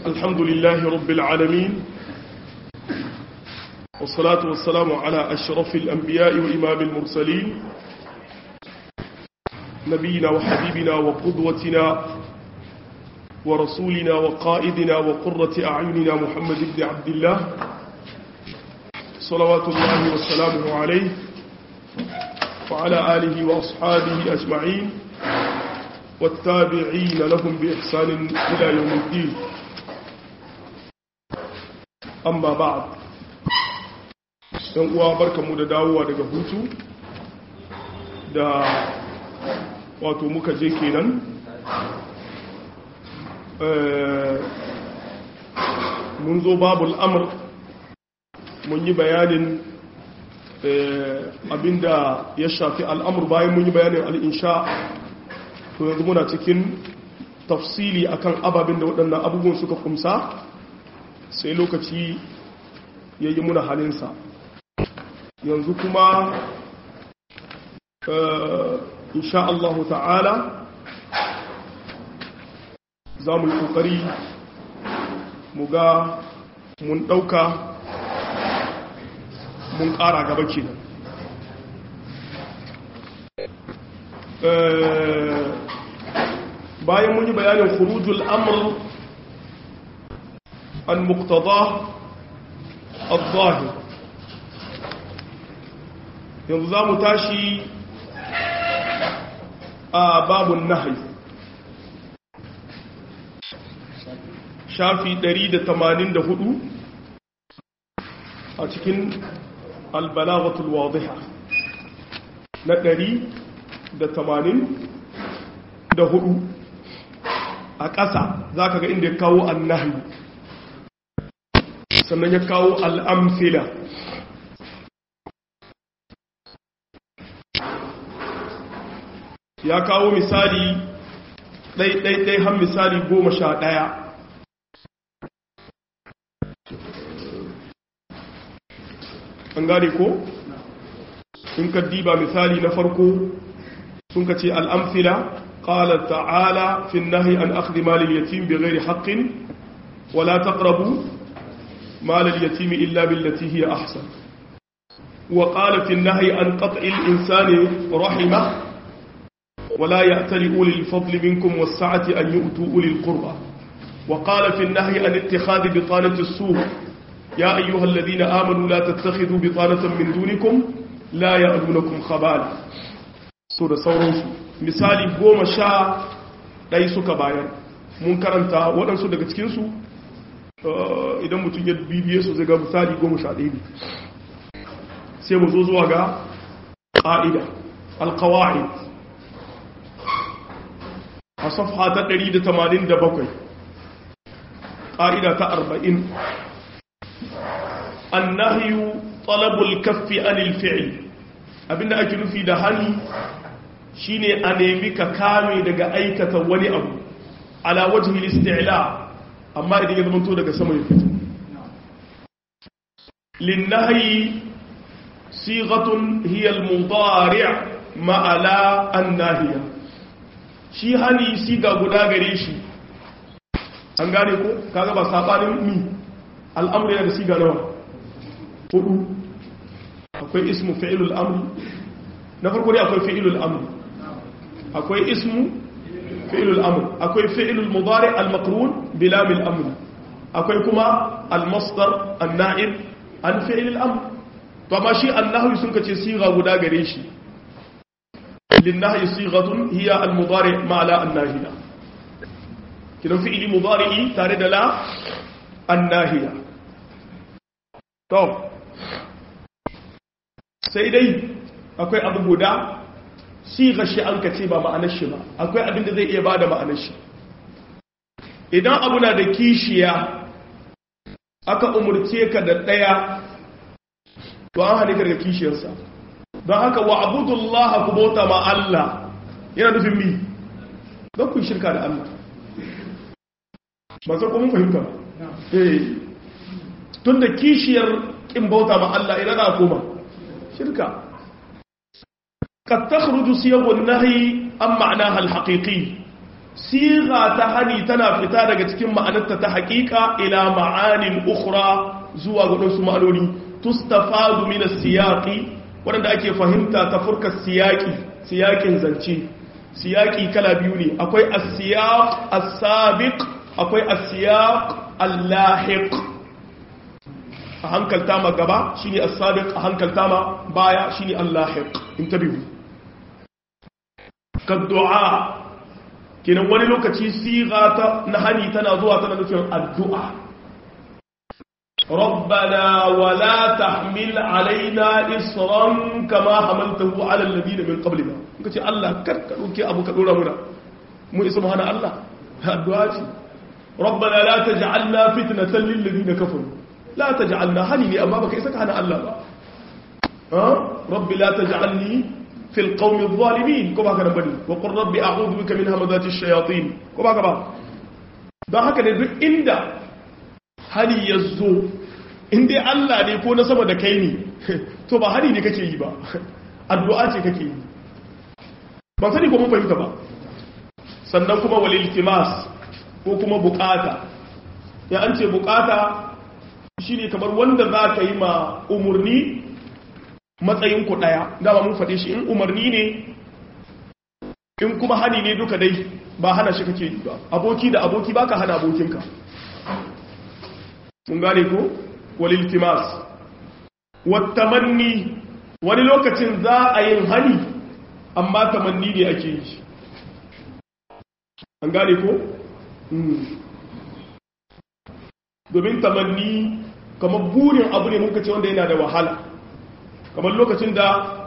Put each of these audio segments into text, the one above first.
الحمد لله رب العالمين والصلاة والسلام على أشرف الأنبياء وإمام المرسلين نبينا وحبيبنا وقدوتنا ورسولنا وقائدنا وقرة أعيننا محمد بن عبد الله صلوات الله وسلامه عليه وعلى آله وأصحابه أجمعين والتابعين لهم بإحسان إلى يوم الدين amma ba ɗan uwa barkamu da dawowa daga hutu da wato muka je kenan mun zo babul amur mun yi bayanin abinda ya shafi al'amur bayan mun yi bayanin al'insha to yanzu muna cikin tafsili akan ababin da waɗannan abubuwan suka kumsa sai lokaci ya yi muna halinsa yanzu kuma insha Allah ta'ala za mu yi ƙoƙari mu ga mun ɗauka mun ƙara gaba kenan bayan mun yi bayanin khurujul amr المقتضاه الظاهر yanzu za mu tashi a babun nahi shafi 184 a cikin albalagatul wadiha na 184 a ƙasa za ka ga inda ya kawo annahi sannan ya kawo al'amfila ya kawo misali ɗai-ɗai-ɗai har misali goma sha ɗaya an gane ko? sun ka diba misali na farko sun ka ce al'amfila ƙalar ta'ala fin nahi an akhdi malil yatim bi gairi haƙƙin wala taqrabu مال اليتيم إلا بالتي هي أحسن وقال في النهي عن قطع الإنسان رحمه ولا يأتل أولي الفضل منكم والسعة أن يؤتوا أولي القربى وقال في النهي عن اتخاذ بطانة السوء يا أيها الذين آمنوا لا تتخذوا بطانة من دونكم لا يألونكم خبالا سورة سورة مثالي قوم شاء ليسوا كبايا منكرا waɗansu daga cikinsu idan mutum ya bibiye su zai ga misali goma sha ɗaya sai mu zo zuwa ga ƙa'ida alkawa'id a safha ta 187 ƙa'ida ta 40 annahiyu talabul kaffi anil fi'il abinda ake nufi da hani shine a nemi ka kame daga aikata wani abu ala wajhi isti'la amma idan ya zamanto daga sama ya fito linnahi sigatun hiya al-mudari' ma'ala an-nahiya shi hani siga guda gare shi an gane ko kaga ba sabanin mi al'amri da siga nawa hudu akwai ismu fi'lul amr na farko dai akwai fi'lul amr akwai ismu fi'lul amr akwai fi'lul mudari al-maqrun bilam al-amr akwai kuma al-masdar an-na'ib an fi'lul amr to amma shi annahu sun kace siga guda gare shi linnahi sigatun hiya al-mudari ma'ala an-nahiya kidan fi'li mudari tare da la an-nahiya to sai dai akwai abu guda siga shi an kace ba ma'anar shi ba akwai abin da zai iya bada ma'anar shi idan abu na da kishiya aka umurce ka da daya to an hane ka daga kishiyarsa don haka wa abudullaha ku bauta ma Allah yana nufin mi don ku shirka da Allah ba sai kuma fahimta eh tun da kishiyar kin bauta ma Allah ina na koma shirka قد تخرج صيغ النهي عن معناها الحقيقي siga ta hani tana fita daga cikin ma'anarta ta haƙiƙa ila ma'anin ukhra zuwa ga wasu ma'anoni tustafadu min as-siyaqi wanda ake fahimta ta furkar siyaqi siyaqin zance siyaqi kala biyu ne akwai as-siyaq as-sabiq akwai as-siyaq al-lahiq a hankalta ma gaba shine as-sabiq a hankalta ma baya shine al-lahiq intabihu ka du'a kenan wani lokaci siga ta na hani tana zuwa tana nufin addu'a ربنا ولا تحمل علينا إصرا كما حملته على الذين من قبلنا kace Allah kar ka dauke abu ka dora muna mu isa mu hana Allah addu'a ce ربنا لا تجعلنا فتنة للذين كفروا لا تجعلنا hani ne amma baka isa ka hana Allah ba ha rabbi la taj'alni في القوم الظالمين كما كان بني وقل ربي أعوذ بك من همذات الشياطين كما كان don haka ne duk inda hari ya zo inda Allah ne ko na sama da kai ne to ba hari ne kake yi ba addu'a ce kake yi ban sani ko mun fahimta ba sannan kuma walil timas ko kuma bukata ya an ce bukata shine kamar wanda za ka yi ma umurni matsayin ku daya dama mun faɗe shi in umarni ne in kuma hani ne duka dai ba hana shi kake yi ba aboki da aboki baka hana abokinka mun gane ko walil timas wattamanni wani lokacin za a yin hani amma tamanni ne ake yi an gane ko domin tamanni kamar burin abu ne muka ce wanda yana da wahala kamar lokacin da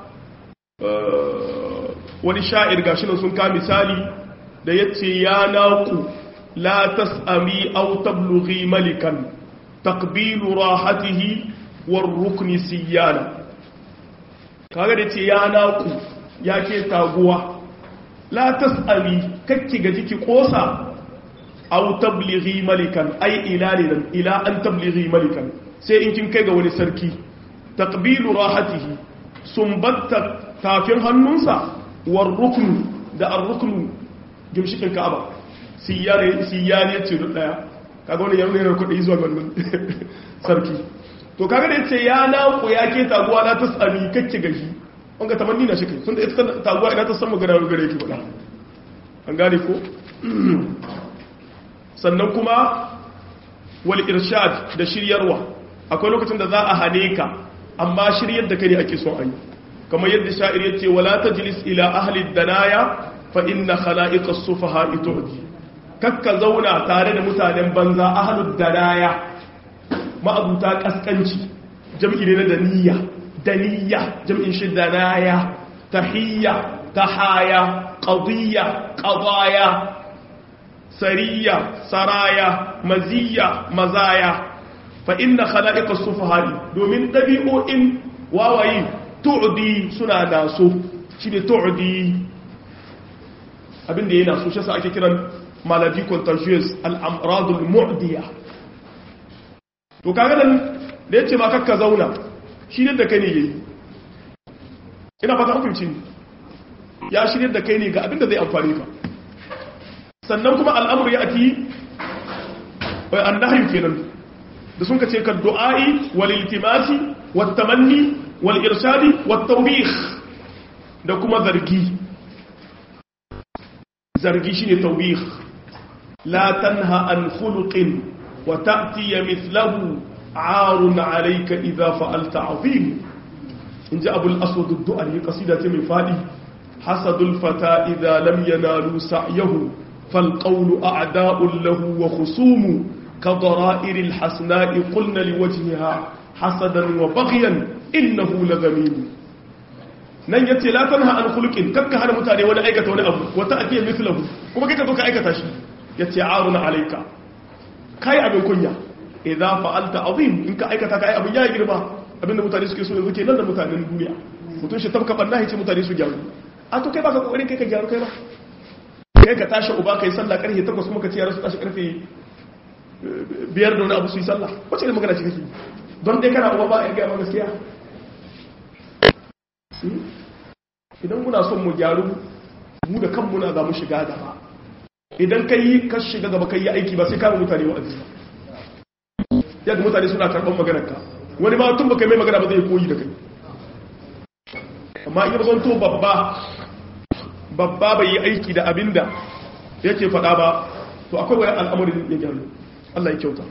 wani sha'ir gashi nan sun ka misali da ya ce ya naku la tas'ami aw tablughi malikan taqbilu rahatihi war rukni siyana kaga da ce ya naku ya ke taguwa la tas'ami kakki gaji ki kosa aw tablighi malikan ai ila lilan ila an tablighi malikan sai in kin kai ga wani sarki taqbilu rahatihi sumbatta tafin hannunsa war ruknu da ar-ruknu gimshikin ka'aba siyare siyare ce da daya kaga wani yaro ne kudi zuwa wannan sarki to kaga da yace ya na ku ya ke taguwa na tasami kake gashi an ga tamanni na shi kai tunda ita taguwa ina ta san magana gare ki bada an gane ko sannan kuma wal irshad da shiryarwa akwai lokacin da za a hane ka amma shiryar da kai ne ake son ayi kamar yadda sha'ir ya ce wala tajlis ila ahli danaya fa inna khala'iqa as-sufaha tu'di kakka zauna tare da mutanen banza ahli danaya ma'abuta kaskanci jam'i ne na daniya daniya jam'in shi danaya tahiyya tahaya qadiyya qadaya sariya saraya maziya mazaya fa inna khala'iqa as-sufaha domin dabi'o'in wawayi tu'di suna naso shi ne tu'di abinda yana so shi sa ake kiran maladi contagious al'amradul mu'diya to kaga nan da yace ma kakka zauna shi ne da kai ne yayi ina fata hukunci ya shirye da kai ne ga abinda zai amfane ka sannan kuma al'amur ya ati annahyu kenan da sun ka ce ka du'a'i wal iltimasi wat tamanni wal irshadi wat tawbih da kuma zargi zargi shine tawbih la tanha an khuluqin wa ta'ti mithlahu 'arun 'alayka idha fa'alta 'azim inja abul aswad ad-du'ali qasida ce mai fadi hasadul fata idha lam yanalu sa'yahu fal qawlu a'da'un lahu wa khusumu كضرائر الحسناء قلنا لوجهها حسدا وبغيا إنه لغميم nan ya ce latan ha an khuluqin kakka hana mutane wani aikata wani abu wata ake mislahu kuma kai ka zo ka aikata shi ya ce aruna alayka kai abin kunya idza fa'alta azim in ka aikata kai abin ya girma abinda mutane suke so yanzu ke nan da mutanen duniya mutum shi tabka banna ce mutane su gyaru a to kai baka kokarin kai ka gyaru kai ba kai ka tashi uba kai sallah karfe 8 kuma ka ce yara su tashi karfe biyar da wani abu su yi sallah wacce ne magana ce kake don dai kana uba ba a gaya gaskiya idan muna son mu gyaru mu da kanmu na za mu shiga gaba idan ka yi ka shiga gaba ka yi aiki ba sai kama mutane wa'azi ba yadda mutane suna karɓar maganar ka wani ma tun baka mai magana ba zai koyi da kai amma in zan to babba babba bai yi aiki da abinda yake faɗa ba to akwai wani al'amarin ya gyaru Allah ya kyauta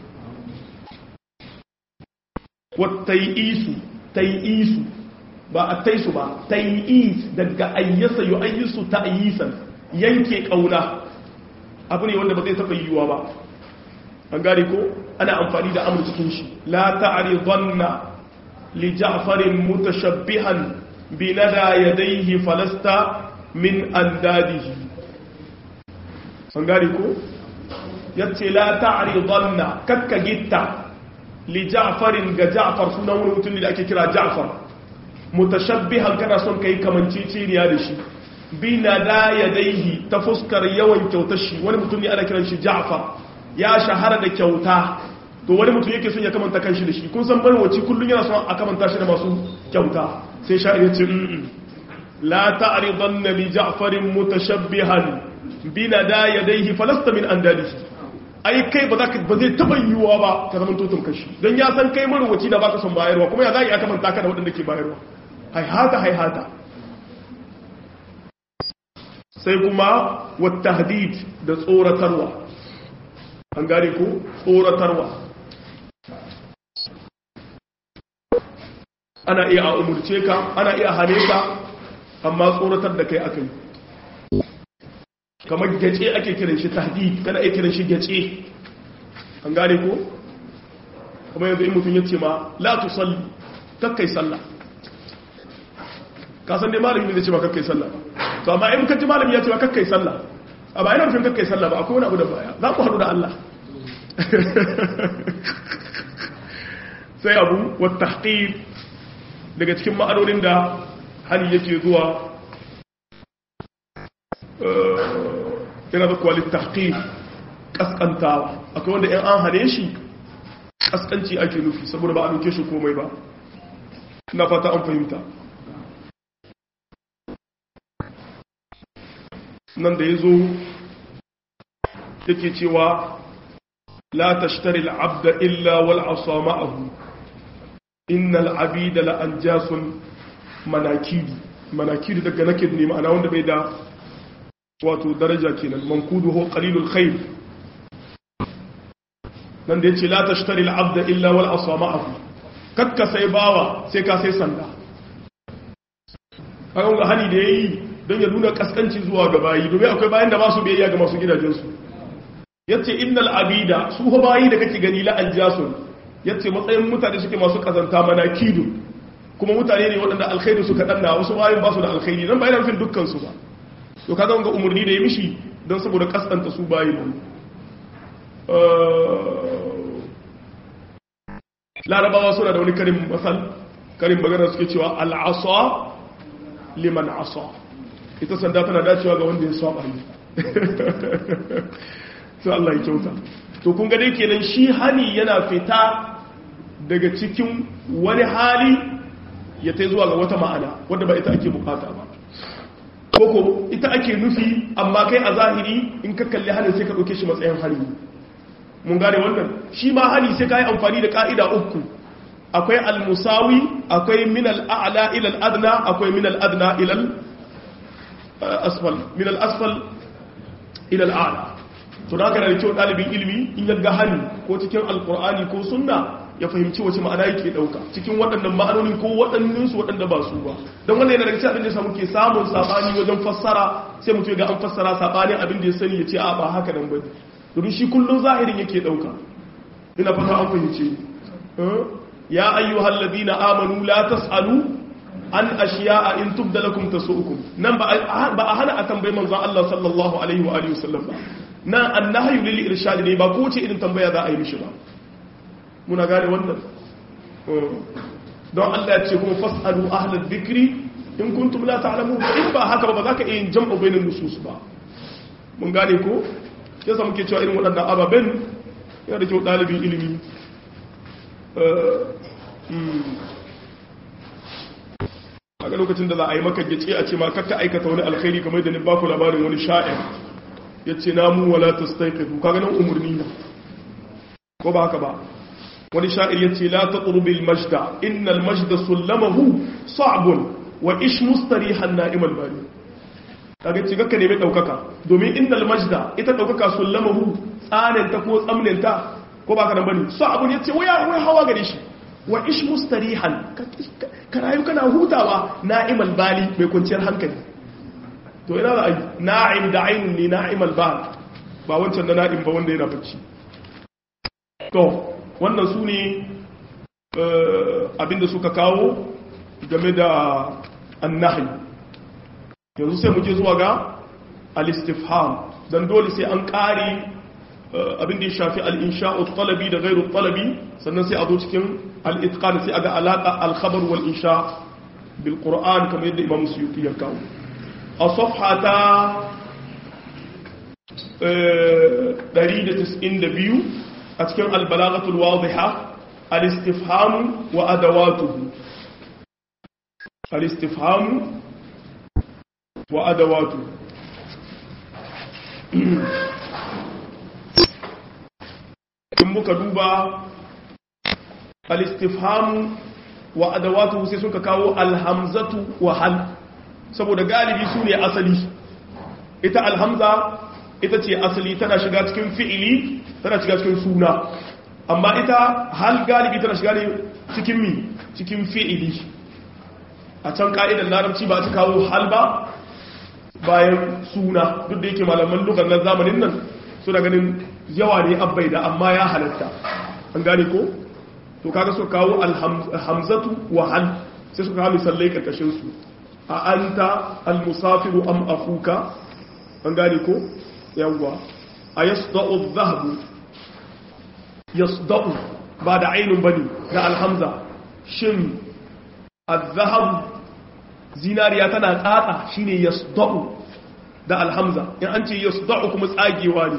wattai'isu tai'isu ba a taisu ba tai'is daga ayyasa yu ayyisu ta'yisan yanke kauna abu ne wanda ba zai taɓa yiwuwa ba an gane ko ana amfani da amur cikin shi la ta'ridanna li ja'farin mutashabbihan bi nada yadayhi falasta min andadihi an gane ko yace la ta'ridanna kakka gitta li ja'farin ga ja'far sunan wani mutum da ake kira ja'far mutashabbihan kana son kai kamanceceniya da shi bi nada yadayhi ta fuskar yawan kyautar shi wani mutum ne ana kiran shi ja'far ya shahara da kyauta to wani mutum yake son ya kamanta kanshi da shi kun san barwaci kullum yana son a kamanta shi da masu kyauta sai sha'ir ya ce la ta'ridanna bi ja'farin mutashabbihan bi nada yadayhi falasta min andalihi ai kai ba za ka ba zai taba yiwuwa ba ka zama tutun kashi don ya san kai marwaci da baka son bayarwa kuma ya za a kamanta ka da waɗanda ke bayarwa haihata haihata sai kuma wata hadid da tsoratarwa an gane ko tsoratarwa ana iya a umurce ka ana iya hane ka amma tsoratar da kai aka yi kamar gace ake kiran shi tahdid kana iya kiran shi gace an gane ko kamar yanzu in mutum ya ce ma la tusalli kakkai sallah ka san dai malami ne ce ba kakkai sallah to amma in kaji malami ya ce ba kakkai sallah a ba ina nufin kakkai sallah ba akwai wani abu da baya za ku haɗu da Allah sai abu wa tahqir daga cikin ma'anonin da hali yake zuwa yana da kwalin tahqir kaskantawa akwai wanda in an hane shi kaskanci ake nufi saboda ba a nuke shi komai ba na fata an fahimta nan da ya zo yake cewa la tashtari al'abda illa wal asa ma'ahu innal abida la anjasun manakidi manakidi daga nakid ne ma'ana wanda bai da wato daraja kenan mankudu ho qalilul khair nan da yace la tashtari al'abda illa wal asa ma'ahu kakka sai bawa sai ka sai sanda kaga ga hani da yayi don ya nuna kaskanci zuwa ga bayi domin akwai bayan da ba su biyayya ga masu gidajensu yace innal abida su ho bayi da kake gani la anjasun yace matsayin mutane suke masu kazanta manakidu kuma mutane ne waɗanda alkhairi suka danna wasu bayin ba su da alkhairi nan bayan fin dukkan su ba to kaga ga umurni da ya mishi don saboda kaskanta su bayi ne larabawa suna da wani karin masal karin magana suke cewa al'asa liman asa ita sanda tana dacewa ga wanda ya saba ne sai Allah ya kyauta to kun ga dai kenan shi hani yana fita daga cikin wani hali ya tai zuwa ga wata ma'ana wanda ba ita ake bukata ba koko ita ake nufi amma kai a zahiri in ka kalli hanin sai ka ɗauke shi matsayin hari mun gane wannan shi ma hani sai ka yi amfani da ka'ida uku akwai al-musawi akwai min al-a'la ila al-adna akwai min al-adna ila al-asfal min al-asfal ila al-a'la to da kana da kyau dalibin ilimi in ya ga hani ko cikin alqur'ani ko sunna ya fahimci wace ma'ana yake dauka cikin waɗannan ma'anoni ko waɗannan su waɗanda ba su ba don wannan yana daga cikin abin da samu ke samun sabani wajen fassara sai mutum ya ga an fassara sabanin abin da ya sani ya ce a ba haka nan bane domin shi kullum zahirin yake dauka ina fata an fahimce ya ayyuhal ladina amanu la tasalu an ashiya'a in tubda lakum tasu'ukum nan ba a hana a tambayi manzon Allah sallallahu alaihi wa alihi wasallam ba nan annahyu lil irshad ne ba ko ce irin tambaya za a yi mishi ba muna gane wannan don Allah ya ce kuma fasalu ahlal dhikri in kuntum la ta'lamun in ba haka ba za ka iya jam'u bainan nusus ba mun gane ko yasa muke cewa irin waɗannan ababen yana da kyau ɗalibin ilimi a ga lokacin da za a yi maka gace a ce ma kakka aikata wani alkhairi kamar da ni ba ku labarin wani sha'ir yace namu wala tastayqizu kaga nan umurni ne ko ba haka ba wani sha'ir yace la tatrubil majda innal majda sullamahu sa'bun wa ish mustarihan na'imal bari kaga ce kakka nemi daukaka domin innal majda ita daukaka sullamahu tsanin ta ko tsamnin ta ko ba ka nan bane sa'bun yace waya wai hawa gare shi wa ish mustarihan ka rayu kana hutawa na'imal bali mai kwanciyar hankali to ina da ai na'im da ainun ne na'imal bal ba wancan da na'im ba wanda yana bacci to wannan su ne abinda suka kawo game da annahi yanzu sai mu je zuwa ga al-istifham dan dole sai an kare abin da ya shafi al-insha'u talabi da ghairu talabi sannan sai a zo cikin al-itqan sai aga alaqa al-khabar wal insha bil qur'an kamar yadda imam suyuti ya kawo a safha ta 192 a cikin al-balaghatul wadiha al-istifham wa adawatuhu al-istifham wa adawatuhu in muka duba al-istifham wa adawatu sai suka kawo alhamzatu wa hal saboda galibi su ne asali ita alhamza ita ce asali tana shiga cikin fi'ili tana shiga cikin suna amma ita hal galibi tana shiga ne cikin mi cikin fi'ili a can ka'idar larabci ba ta kawo hal ba bayan suna duk da yake malaman lugar na zamanin nan suna ganin yawa ne abbai da amma ya halatta an gane ko to kaga suka kawo alhamzatu wa hal sai suka kawo misallai karkashin su a anta almusafiru am akuka an gane ko yawwa a yasda'u adh-dhahabu yasda'u ba da ainun bane da alhamza shin adh-dhahab zinariya tana tsatsa shine yasda'u da alhamza in an ce yasda'u kuma tsagewa ne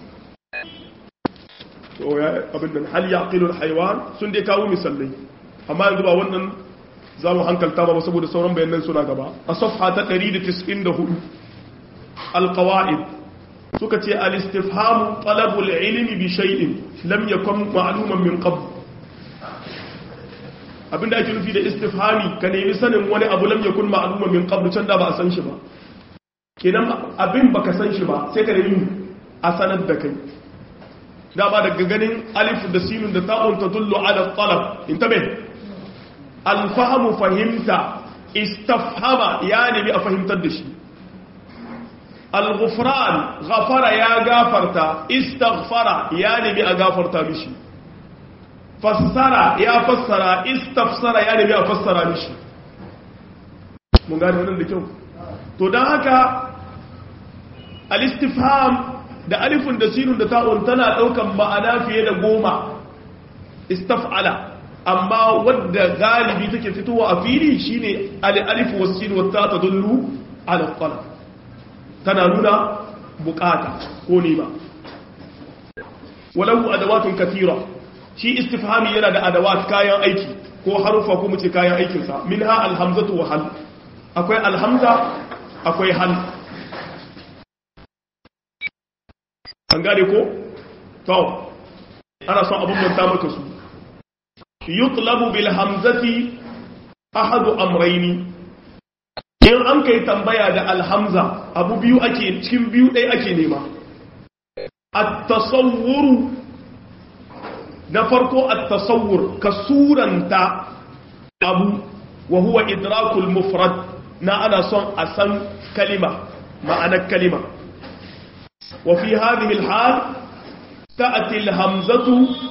to ya abin nan hal yaqilu alhayawan sun dai kawo misalai amma yanzu ba wannan za mu hankalta ba saboda sauran bayanan suna gaba a safha ta 194 alqawaid suka ce al-istifham talabul ilmi bi shay'in lam yakun ma'luman min qabl abinda ake nufi da istifhami ka nemi sanin wani abu lam yakun ma'luman min qabl can da ba a san shi ba kenan abin baka san shi ba sai ka nemi a sanar da kai dama daga ganin alif da sinun da ta'un ta dullu ala talab intabe alfahamu fahimta istafhama ya nemi a fahimtar da shi al-ghufran ghafara ya gafarta istaghfara ya nemi a gafarta mishi fassara ya fassara istafsara ya nemi a fassara mishi mun gane wannan da kyau to don haka al-istifham da alifin da sinun da ta'un tana daukan ma'ana fiye da goma istaf'ala amma wadda galibi take fitowa a fili shine al-alif was sin wa ta tadullu ala talab tana nuna bukata ko nima walau adawatun kathira shi istifhami yana da adawat kayan aiki ko harufa ko muce kayan aikin sa minha alhamzatu wa hal akwai alhamza akwai hal an gane ko? to ana son abin manta maka su yutlabu bil hamzati ahadu amraini in an kai tambaya da alhamza abu biyu ake cikin biyu ɗaya ake nema at-tasawwuru na farko at-tasawwur ka suranta abu wa huwa idrakul mufrad na ana son a san kalima ma'anar kalima وفي هذه الحال تأتي الهمزة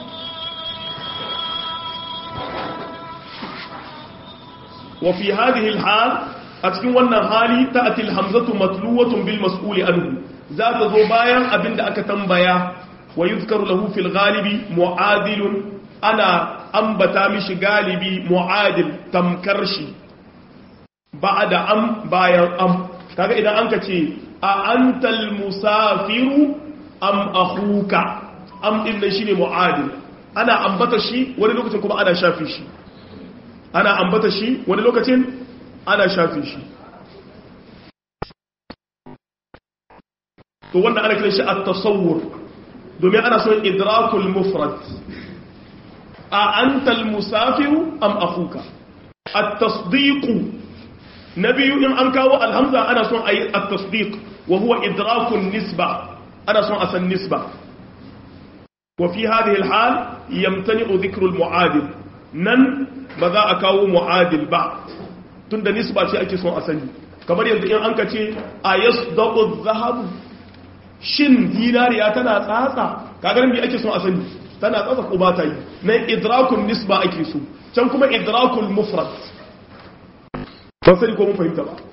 وفي هذه الحال أتكون وانا حالي تأتي الهمزة متلوة بالمسؤول عنه ذات ذبايا أبند أكتنبيا ويذكر له في الغالب معادل أنا أنبتا مش غالبي معادل تمكرشي بعد أم بايا أم kaga idan an ka ce a antal musafiru am akhuka am din nan shine mu'adil ana ambata shi wani lokacin kuma ana shafi shi ana ambata shi wani lokacin ana shafi shi to wanda ana kiran shi at-tasawwur domin ana son idrakul mufrad a antal musafiru am akhuka at-tasdiq nabiyu in an kawo alhamza ana son ayi at-tasdiq wa huwa idrakun nisba ana son a san nisba wa fi hadhihi al-hal yamtani'u dhikru al-mu'adil nan ba za a kawo mu'adil ba tunda nisba ce ake son a sani kamar yanzu in an ka ce ayasdaqu adh-dhahab shin dinariya tana tsatsa kagar me ake son a sani tana tsatsa ko ba ta yi nan idrakun nisba ake so can kuma idrakul mufrad ban sani ko mun fahimta ba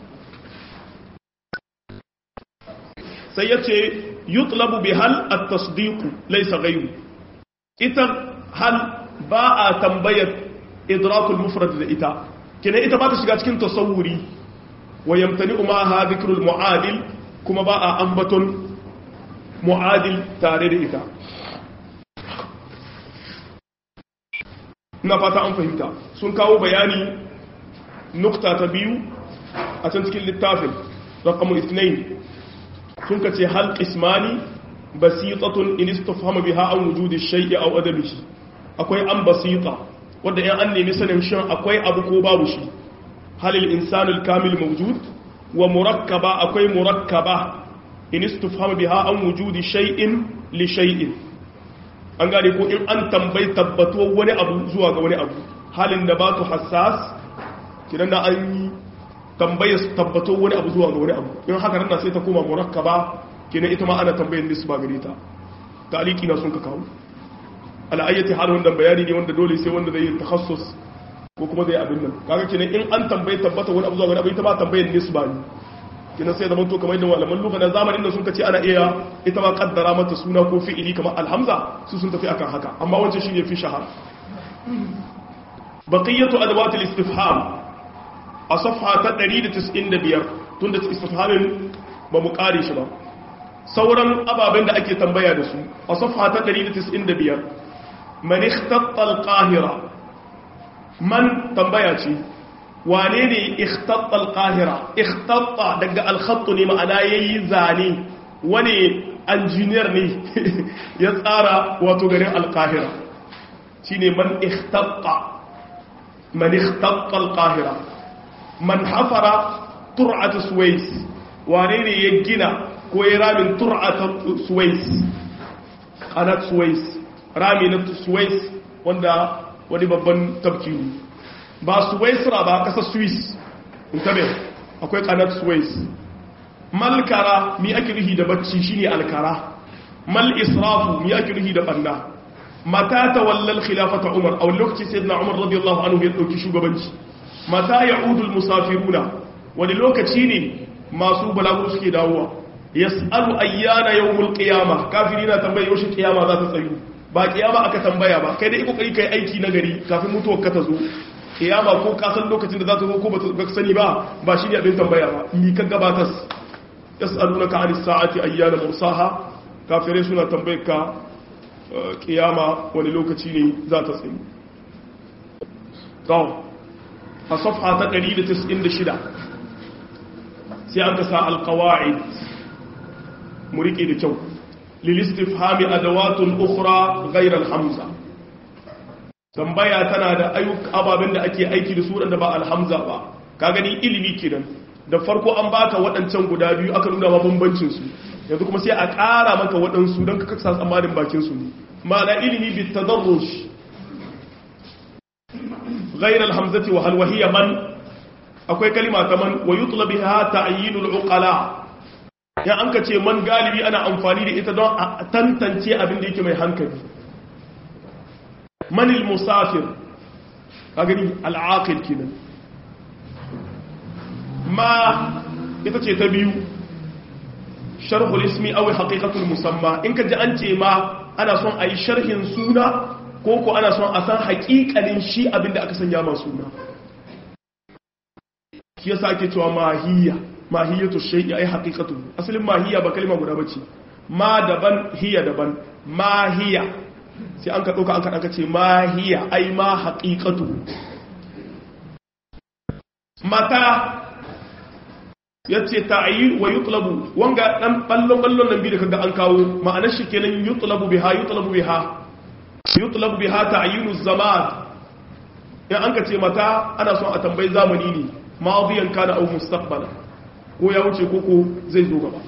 sai yace yutlabu bi hal at-tasdiq laysa ghayru ita hal ba a tambayar idrakul mufrad da ita kina ita ba ta shiga cikin tasawuri wa yamtani ma ha dhikrul muadil kuma ba a ambaton mu'adil tare da ita na fata an fahimta sun kawo bayani nukta ta biyu a can cikin littafin rakamun isnain sun ka ce hal ismani basitatun in istafhama biha an wujudi shay'i aw adabihi akwai an basita wanda in an nemi sanin shin akwai abu ko babu shi halil insanul kamil mawjud wa murakkaba akwai murakkaba in istufhama biha an wujudi shay'in li shay'in an gane ko in an tambayi tabbatuwar wani abu zuwa ga wani abu halin da ba tu hassas kidan da an yi tambaya tabbatuwar wani abu zuwa ga wani abu in haka nan sai ta koma murakkaba kidan ita ma ana tambayin nisba gare ta taliki na sun ka kawo al'ayyati hal wannan bayani ne wanda dole sai wanda zai yi takhassus ko kuma zai abin nan kaga kenan in an tambaye tabbata wani abu zuwa wani abu ita ba tambayin nisba ne kina sai zaman to kamar yadda malaman lugha na zamanin da sun kace ana iya ita ma kaddara mata suna ko fi'ili kamar alhamza su sun tafi akan haka amma wancan shine fi shahar baqiyatu adawat al-istifham a safha ta 195 tunda istifhamin ba mu kare shi ba sauran ababen da ake tambaya da su a safha ta 195 man ikhtatta al-qahira man tambaya ce wane ne ikhtatta al-qahira ikhtatta daga al-khatt ne ma'ana yayi zane wani engineer ne ya tsara wato garin al-qahira shine man ikhtatta man ikhtatta al-qahira man hafara tur'at suwais wane ne ya gina ko ya ramin tur'at suwais qanat suwais rami na suwais wanda wani babban tabki ne ba suwaisra ba kasar swiss in tabe akwai kanar suwais malkara mi ake rihi da bacci shine alkara mal israfu mi ake rihi da banda mata tawallal khilafata umar a wani lokaci sayyidina umar radiyallahu anhu ya dauki shugabanci mata ya'udu musafiruna wani lokaci ne masu balagu suke dawowa yas'alu ayyana yawmul qiyamah kafirina tambaye yaushe kiyama za ta tsayu ba kiyama aka tambaya ba kai dai kokari kai aiki na gari kafin mutuwar ka ta zo kiyama ko ka san lokacin da za ta zo ko ba ka sani ba ba shi ne abin tambaya ba ni ka gabatar yas'alunaka anis sa'ati ayyana mursaha kafirai suna tambayar ka kiyama wani lokaci ne za ta tsayu to a safha ta 196 sai aka sa alqawaid mu rike da kyau lilistifhami adawatun ukhra ghayr alhamza tambaya tana da ayyuk ababen da ake aiki da su da ba alhamza ba ka gani ilimi kenan da farko an baka waɗancan guda biyu aka nuna ma bambancin su yanzu kuma sai a ƙara maka waɗansu don ka kasa tsammanin bakin su ne ma'ana ilimi bi tadarrush ghayr alhamzati wa hal wahiya man akwai kalima ta man wa yutlab biha ta'yinul uqala ya an ka ce man galibi ana amfani da ita don a tantance abin da yake mai hankali manil musafir ka gani al'aqil kenan ma ita ce ta biyu sharhul ismi aw haqiqatul musamma in ka ji an ce ma ana son a yi sharhin suna ko ko ana son a san haƙiƙanin shi abin da aka sanya ma suna shi yasa ake cewa mahiyya mahiyatu shay'i ay haqiqatu asalin mahiyya ba kalma guda bace ma daban hiya daban mahiya sai an ka dauka an ka danka ce mahiya ay ma haqiqatu mata yace ta'yin wa yutlabu wanga dan ballon ballon nan bi da kaga an kawo ma'anar shi kenan yutlabu biha yutlabu biha yutlabu biha ta'yinu zaman in an ka ce mata ana son a tambayi zamani ne ma'adiyan kana au mustaqbala ko ya wuce koko zai zo gaba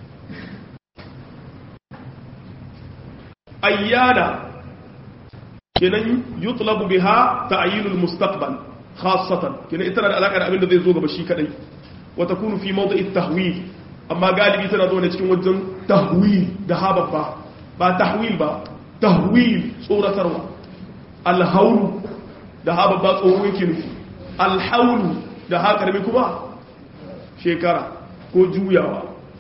ayyana kenan yutlabu biha ta'yinul mustaqbal khassatan kenan ita da alaka da abin da zai zo gaba shi kadai wa takunu fi mawdi'i tahwil amma galibi tana zo ne cikin wajen tahwil da hababba ba tahwil ba tahwil tsoratarwa alhaulu da hababba tsoro yake nufi alhaulu da haƙarmi kuma shekara ko juyawa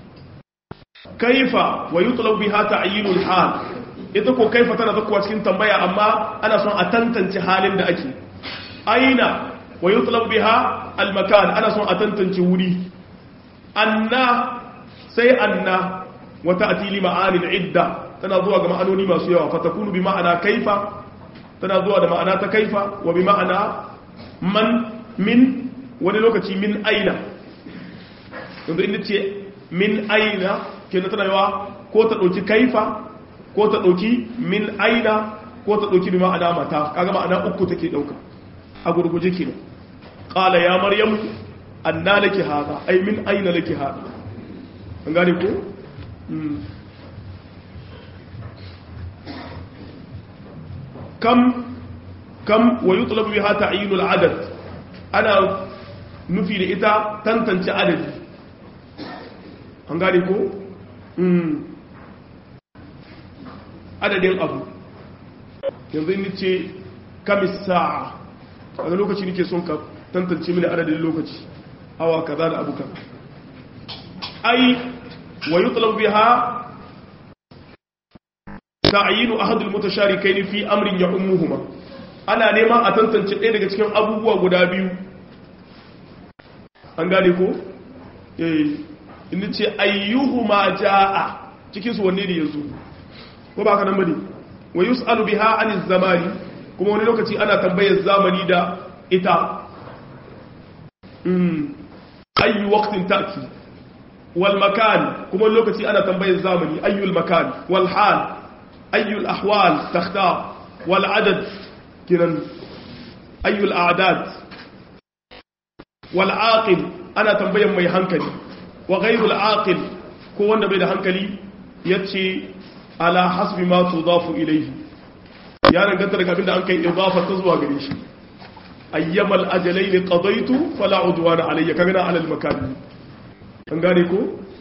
kaifa wa yutlabu biha ta'yinul hal ita ko kaifa tana zakuwa cikin tambaya amma ana son a tantance halin da ake aina wa yutlabu biha almakan ana son a tantance wuri anna sai anna wa ta'ti li ma'anil idda tana zuwa ga ma'anoni masu yawa fa takunu bi ma'ana kaifa tana zuwa da ma'ana ta kaifa wa bi ma'ana man min wani lokaci min aina yanzu inda ce min aina kenan tana yawa ko ta dauki kaifa ko ta ɗauki min aina ko ta ɗauki bi ma'ana mata kaga ma'ana uku take ɗauka a gurguje ke ƙala ya maryam anna laki hada ai min aina laki hada an gane ko kam kam wa yutlabu biha ta'yinul adad ana nufi da ita tantance adadi an gane ko adadin abu yanzu ni ce kamis sa'a a lokaci nike son ka tantance mini adadin lokaci awa kaza da abu kaza ai wa yutlab biha ta'yinu ahad al-mutasharikayn fi amrin ya'ummuhuma ana neman a tantance ɗaya daga cikin abubuwa guda biyu an gane ko eh inda ce ayyuhuma jaa cikin su wanne ne yanzu ko ba ka nan bane wa yus'alu biha anil zamani kuma wani lokaci ana tambayar zamani da ita mm ayu waqtin ta'ti wal makan kuma wani lokaci ana tambayar zamani ayyul makan wal hal ayyul ahwal takhtar wal adad kiran ayyul a'dad wal aqil ana tambayar mai hankali wa ghayrul aqil ko wanda bai da hankali yace ala hasbi ma tudafu ilayhi ya danganta daga abinda an kai idafa ta zuwa gare shi ayyamal ajalain qadaitu fala udwana alayya kaga ala al makan an gane ko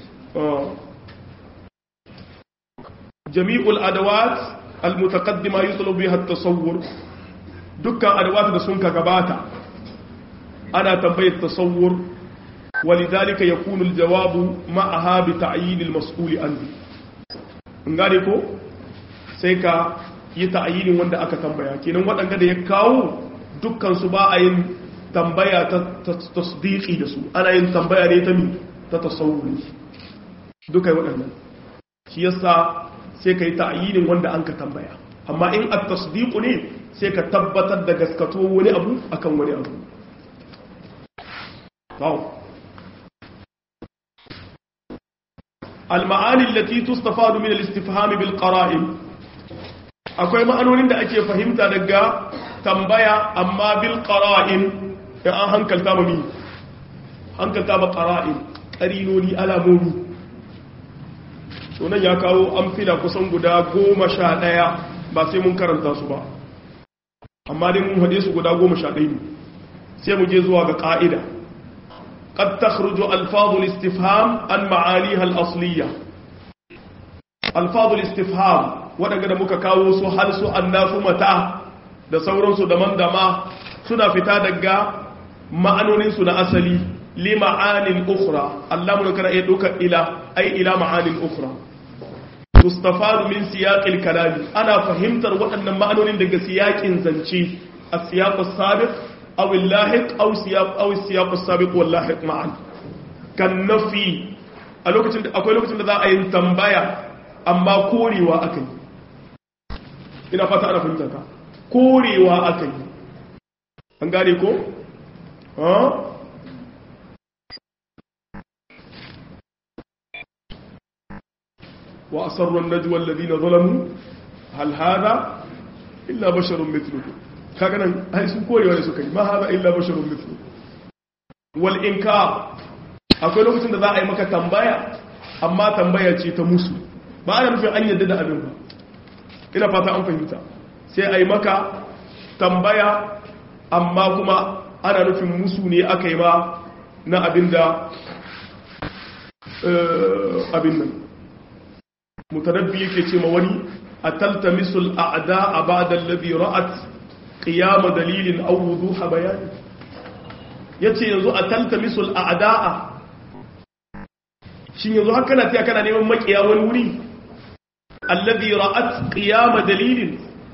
jami'ul adawat al mutaqaddima yutlabu biha at tasawwur dukkan adawat da sun ka gabata ana tambayar tasawwur ولذلك يكون الجواب معها بتعيين المسؤول عنه ngane ko sai ka yi ta'ayinin wanda aka tambaya kenan waɗanda da ya kawo dukkansu ba a yin tambaya ta tasdiki da su ana yin tambaya ne ta mi ta tasawuri duka waɗannan shi yasa sai ka yi ta'ayinin wanda an ka tambaya amma in a tasdiku ne sai ka tabbatar da gaskato wani abu akan wani abu المعاني التي تستفاد من الاستفهام بالقرائن akwai ma'anonin da ake fahimta daga tambaya amma bil qara'in in an hankalta ba mi hankalta ba qara'in qarinoni alamomi to nan ya kawo amfila kusan guda goma sha ɗaya ba sai mun karanta su ba amma dai mun haɗe su guda goma sha ɗaya ne sai mu je zuwa ga ƙa'ida قد تخرج ألفاظ الاستفهام عن معانيها الأصلية ألفاظ الاستفهام waɗanda da muka kawo su har su annasu mata da sauransu da man da ma suna fita daga ma'anoninsu na asali li ma'anin ukhra Allah mun kana iya doka ila ai ila ma'anin ukhra tustafadu min siyaqil kalami ana fahimtar waɗannan ma'anonin daga siyaqin zance as-siyaq as-sabiq aw al-lahiq aw siyaq aw as-siyaq as-sabiq wal lahiq ma'an kan nafi a lokacin da akwai lokacin da za a yi tambaya amma korewa akai ina fata ana fahimta ka korewa akai an gane ko wa asarru an-najwa alladhina zalamu hal hadha illa basharun mithlukum kaga nan ai sun korewa ne suka yi ma hadha illa basharun mithlukum wal inkar akwai lokacin da za a yi maka tambaya amma tambaya ce ta musu ba ana nufin an yadda da abin ba ina fata an fahimta sai a yi maka tambaya amma kuma ana nufin musu ne aka yi ba na abin da abin nan mutarabbi yake ce ma wani a taltamisul a'da a ba'da alladhi ra'at qiyama dalilin aw wuduha bayani yace yanzu a taltamisul a'da'a shin yanzu har kana tiya kana neman makiya wani wuri alladhi ra'at qiyama dalilin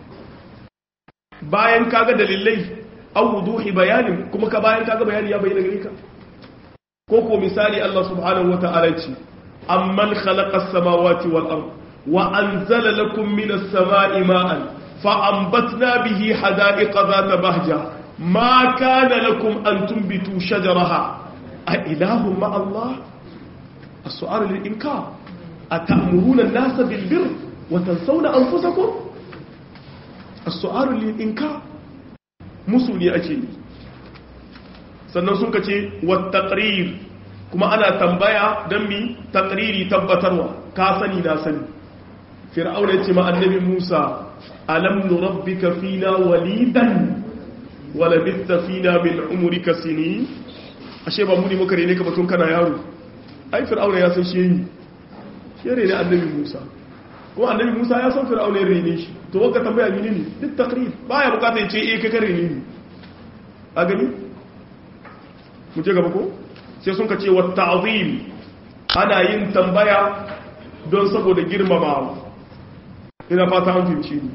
bayan kaga dalilai aw wuduhi bayanin kuma ka bayan kaga bayani ya bayyana gare ka ko ko misali Allah subhanahu wata'ala ce amman khalaqa as-samawati wal ard wa anzala lakum minas samai ma'an fa anbatna bihi hada'iqa dhata bahja ma kana lakum an tunbitu shajaraha a ilahun ma Allah as-su'al lil-inkar atamuruna an-nasa bil-birr wa tansawna anfusakum as-su'al lil-inkar musu ne ake yi sannan sun kace wat-taqrir kuma ana tambaya dan mi taqriri tabbatarwa ka sani na sani fir'auna yace ma annabi Musa alam nurabbika fina walidan wa labithta fina min umrika sinin ashe ba mu ne muka rene ka batun kana yaro ai fir'auna ya san shi yi shi rene annabi Musa ko annabi Musa ya san fir'auna ya rene shi to wanka tambaya mini ne duk taqrir baya bukata ya ce eh ka kare ni a gani mu je gaba ko sai sun ka ce wa ta'zim ana yin tambaya don saboda girmamawa ina fata an fahimci ni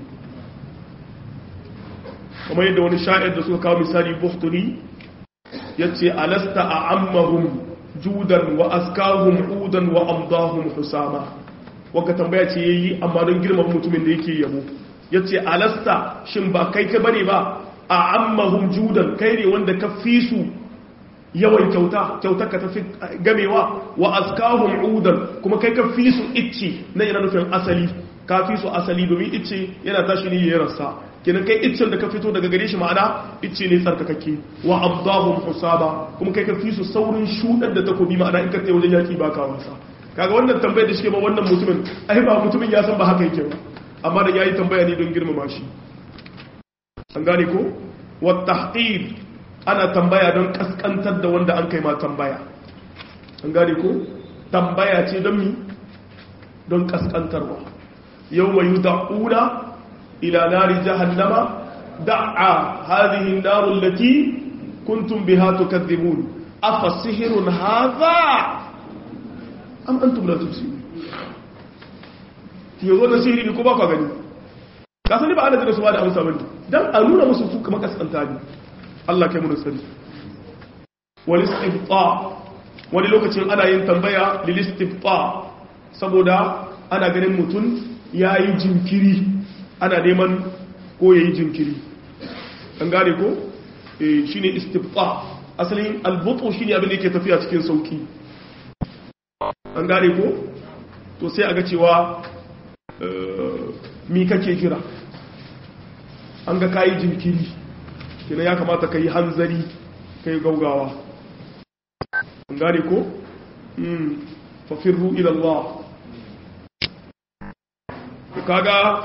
kamar yadda wani sha'ir da suka kawo misali buhturi ya ce alasta a ammahum judan wa askahum udan wa amdahum husama wanka tambaya ce ya yi amma don girmama mutumin da yake yabo ya ce alasta shin ba kai ka bane ba a ammahum judan kai ne wanda ka fi su yawan kyauta kyautar ka tafi gamewa wa askahum udan kuma kai ka fi su icci na yana nufin asali ka fi su asali domin icce yana tashi ne ya rasa kenan kai iccen da ka fito daga gare shi ma'ana icce ne tsarkakakke wa abdahum husaba kuma kai ka fi su saurin shudar da takobi ma'ana in ka tsaye wajen yaki ba ka wasa kaga wannan tambayar da shi ba wannan mutumin ai ba mutumin ya san ba haka yake ba amma da yayi tambaya ne don girmama shi an gane ko wa tahqir ana tambaya don kaskantar da wanda an kai ma tambaya an gane ko tambaya ce don mi don kaskantarwa yawma yud'una إلى نار جهنم دعا هذه النار التي كنتم بها تكذبون أفسحر هذا أم أنتم لا تبصرون yanzu da sihiri ne ko ba ka gani ka sani ba ana jira su ba da amsa bane dan a nuna musu su kamar kaskanta ne Allah kai mu sani wal istifta wani lokacin ana yin tambaya lil istifta saboda ana ganin mutum yayi jinkiri ana neman ko ya yi jinkiri an gane ko shi ne istifta asalin albutu shi ne abin da ke tafiya cikin sauki an gane ko to sai a ga cewa mi kake kira an ga kayi jinkiri kina ya kamata ka yi hanzari ka yi gaugawa an gane ko fafirru ilallah kaga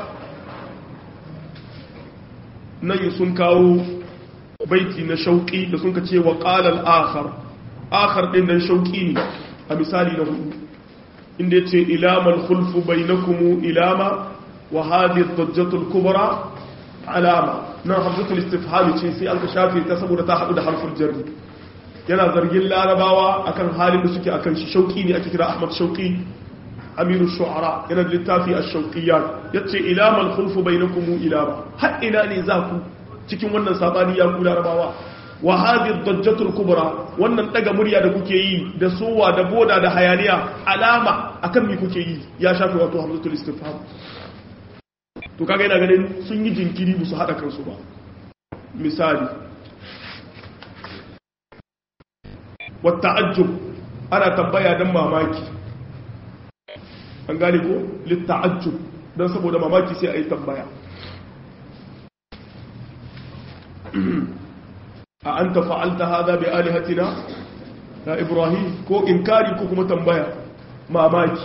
nan sun kawo baiti na shauƙi da sun ka ce wa ƙalal akhar akhar ɗin nan shauƙi ne a misali na hudu inda ya ce ilaman hulfu bai na kumu ilama wa hadith dajjatul kubra alama nan hamzatul istifhami ce sai an ka shafe ta saboda ta haɗu da harfin jarri yana zargin larabawa akan halin da suke akan shi shauƙi ne ake kira ahmad shauƙi amiru shu'ara yana da littafi a shauƙiyar ya ce ilamal hulfu bai na kumu ilama har ina ne za ku cikin wannan sabani ya ku larabawa wa hadhihi dajjatul kubra wannan daga murya da kuke yi da sowa da boda da hayaniya alama akan me kuke yi ya shafi wato hamzatul istifham to kaga yana ganin sun yi jinkiri musu hada kansu ba misali wa ta'ajjub ana tambaya dan mamaki an gane ko litta'ajjub don saboda mamaki sai a yi tambaya a an ta fa'alta haza bai alihatina na ibrahim ko inkari ko kuma tambaya mamaki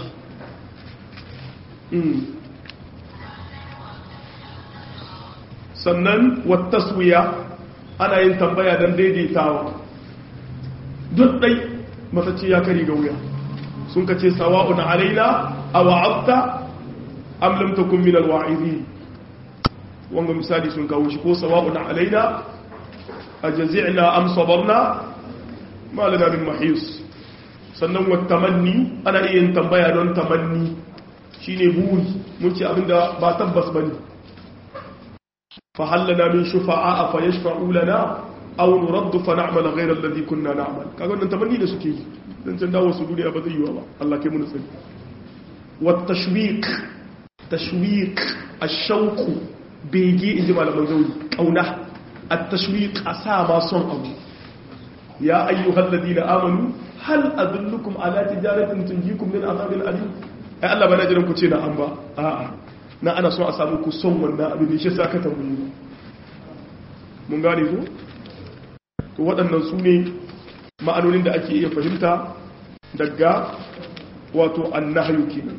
sannan wattaswiya ana yin tambaya don daidaitawa duk ɗai matacce ya kari ga wuya sun ka ce sawa'un alaina a wa'abta am lam takun min alwa'izi wanga misali sun kawo shi ko sawa'un alaina ajzi'na am sabarna ma lana min mahis sannan wa tamanni ana iya yin tambaya don tamanni shine buri mun ce abinda ba tabbas bane fa hallana min shufa'a fa yashfa'u lana aw nurad fa na'mal ghayra alladhi kunna na'mal kaga wannan tamanni da suke yi dan can dawo su duniya ba zai yi ba Allah kai mun sani wa tashwiq tashwiq ash-shawq bege inji malaman zauri kauna at-tashwiq asa ma son abu ya ayyuhal ladina amanu hal adullukum ala tijaratin tunjikum min azabin alim ai Allah bana jiran ku ce na an ba a'a na ana so a samu ku son wannan abin da shi sa ka tambaye mun gane ku to waɗannan su ne ma'anonin da ake iya fahimta daga wato annahyu kenan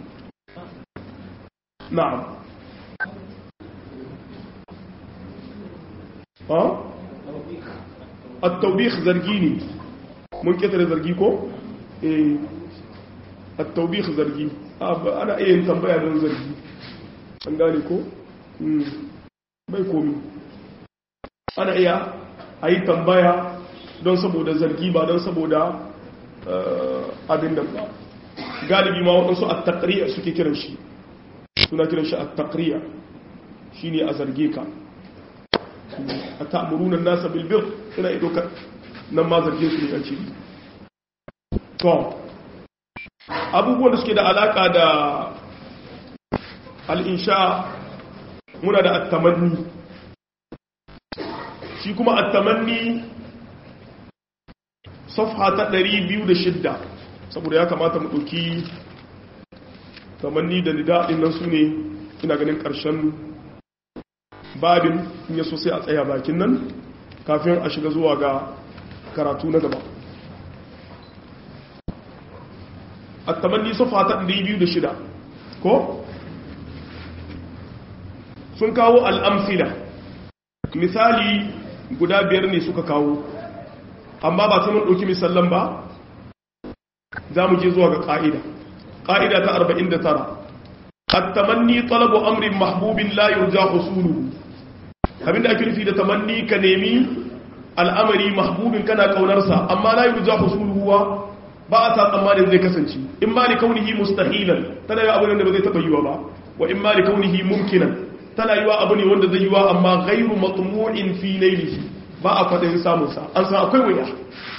na'am ha at-tawbih zargi ne mun ketare zargi ko eh at-tawbih zargi ana iya yin tambaya don zargi an gane ko bai komi ana iya a yi tambaya don saboda zargi ba don saboda abin da ba galibi ma waɗansu a takriya suke kiran shi suna kiran shi a takriya shi ne a zarge ka a ta'amurunan nasa bilbil suna ido ka nan ma zarge su ne a ciki to abubuwan da suke da alaka da al'insha muna da attamanni shi kuma attamanni safha ta 206 saboda ya kamata mu ɗauki tamanni da nida'in nan su ne ina ganin ƙarshen babin in yaso sai a tsaya bakin nan kafin a shiga zuwa ga karatu na gaba attamanni safha ta 206 ko sun kawo al'amfila misali guda biyar ne suka kawo amma ba ta mun ɗauki misallan ba za mu je zuwa ga ƙa'ida ƙa'ida ta 49 attamanni talabu amrin mahbubin la yurja husuluhu abinda ake nufi da tamanni ka nemi al'amari mahbubin kana kaunarsa amma la yurja husuluhu ba a sa tsammanin zai kasance in ma li kaunihi mustahilan tana yi abin da ba zai taɓa yiwa ba wa in ma li kaunihi mumkinan tana yiwa abu ne wanda zai yiwa amma ghairu matmu'in fi laylihi ba a fadin samun sa an san akwai waya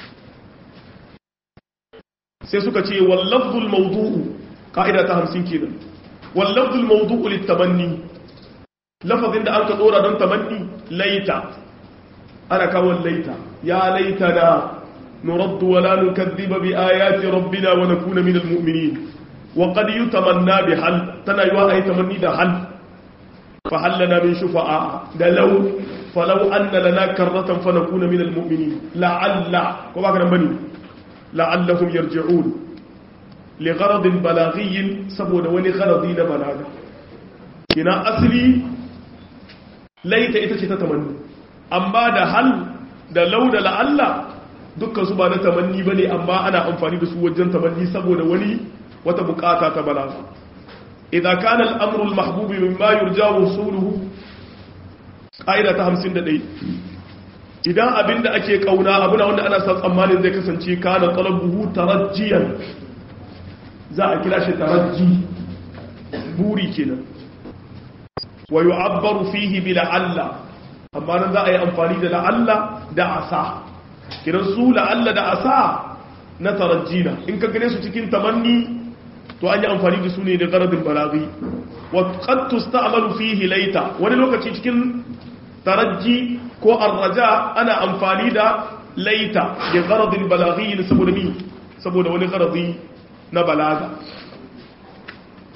sai suka ce wal lafzul mawdu'u ka'ida ta 50 kenan wal lafzul mawdu'u litamanni lafazin da aka dora don tamanni laita ana kawo laita ya laitana نرد ولا نكذب بآيات ربنا ونكون من المؤمنين وقد يتمنى بحل تنايوا أي تمني ده حل فهل لنا من شفعاء ده لو فلو أن لنا كرة فنكون من المؤمنين لعل وما كان بني لعلهم يرجعون لغرض بلاغي سبون ولغرضين بلاغا كنا أصلي ليت إتشي تتمنى أما ده هل ده لو ده لعل dukkan su ba na tamanni bane amma ana amfani da su wajen tamanni saboda wani wata bukata ta balaga idan kana al-amru al-mahbub mimma yurja wusuluhu qaida ta 51 idan abinda ake kauna abuna wanda ana sa tsammanin zai kasance kana talabuhu tarajjiyan za a kira shi tarajji buri kenan wa yu'abbaru fihi bi la'alla amma nan za a yi amfani da la'alla da asa kiran su la'alla da asa na tarajjina in ka gane su cikin tamanni to an yi amfani da su ne da garadin balaghi wa qad tusta'malu fihi laita wani lokaci cikin tarajji ko arraja ana amfani da laita da garadin balaghi saboda mi saboda wani garadi na balaga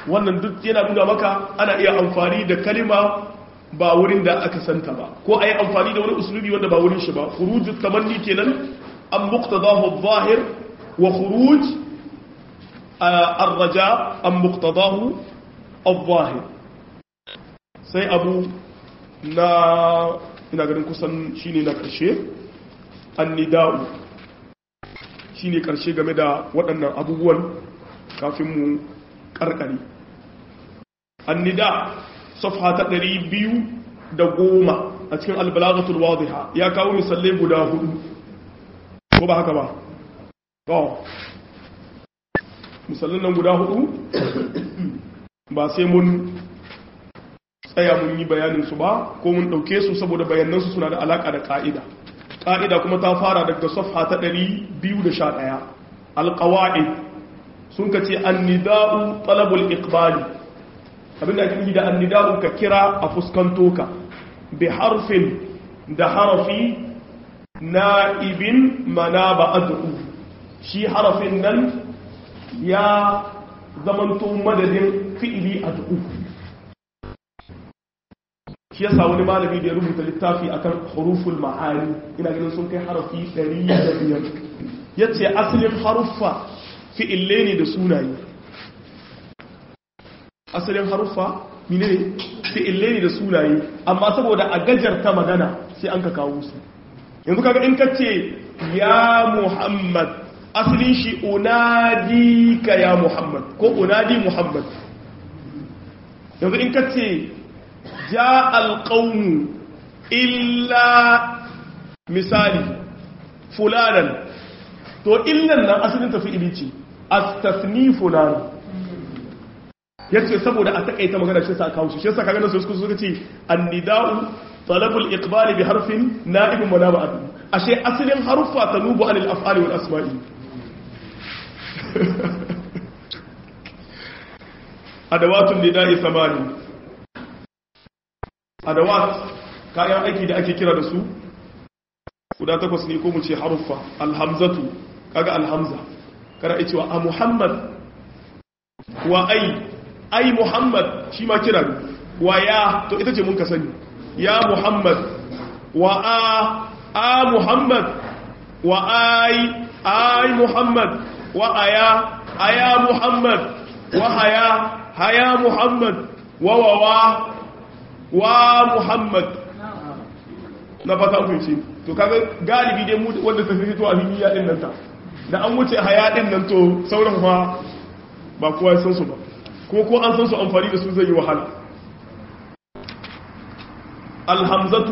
wannan duk yana nuna maka ana iya amfani da kalima ba wurin da aka santa ba ko a yi amfani da wani usulubi wanda ba wurin shi ba khuruj tamanni kenan an muqtadahu adh-dhahir wa khuruj ar-raja an muqtadahu adh-dhahir sai abu na ina ganin kusan shine na karshe annida'u shine karshe game da waɗannan abubuwan kafin mu karkare annida safha ta ɗari biyu da goma a cikin albalagatul wadiha ya kawo misalai guda hudu ko ba haka ba to misalin nan guda hudu ba sai mun tsaya mun yi bayaninsu ba ko mun ɗauke su saboda bayanansu suna da alaƙa da ƙa'ida ƙa'ida kuma ta fara daga safha ta ɗari biyu da sha ɗaya alƙawa'i sun ka ce annida'u talabul iqbali abinda ake yi da annida'u ka kira a fuskanto ka bi harfin da harafi na'ibin mana ba ad'u shi harafin nan ya zamanto madadin fi'ili ad'u shi yasa wani malami da ya rubuta littafi akan huruful ma'ani ina ganin sun kai harafi 105 yace asalin haruffa fi'ille ne da sunaye asalin haruffa mine ne fi'ille ne da sunaye amma saboda a gajarta magana sai an ka kawo su yanzu kaga in kace ya muhammad asalin shi unadi ka ya muhammad ko unadi muhammad yanzu in kace ja alƙaunu illa misali fulanan to illan nan asalin tafi ilici astafni fulan yace saboda a takaita magana shi sa kawo shi shi sa kaga nan su suka ce annida'u talabul iqbali bi harfin na'ib munaba'at ashe asalin haruffa tanubu anil af'ali wal asma'i adawatun nida'i samani adawat kayan aiki da ake kira da su guda takwas ne ko mu ce haruffa alhamzatu kaga alhamza kada a cewa a muhammad wa ai ai muhammad shi ma kira ne wa ya to ita ce mun ka sani ya muhammad wa a a muhammad wa ai ai muhammad wa aya aya muhammad wa haya haya muhammad wa wa wa wa muhammad na fata kunci to kaga galibi dai mu wanda ta fito a hiniya din nan ta da an wuce haya din nan to sauran fa ba kowa ya san su ba kuma ko an san su amfani da su zai yi wahala alhamzatu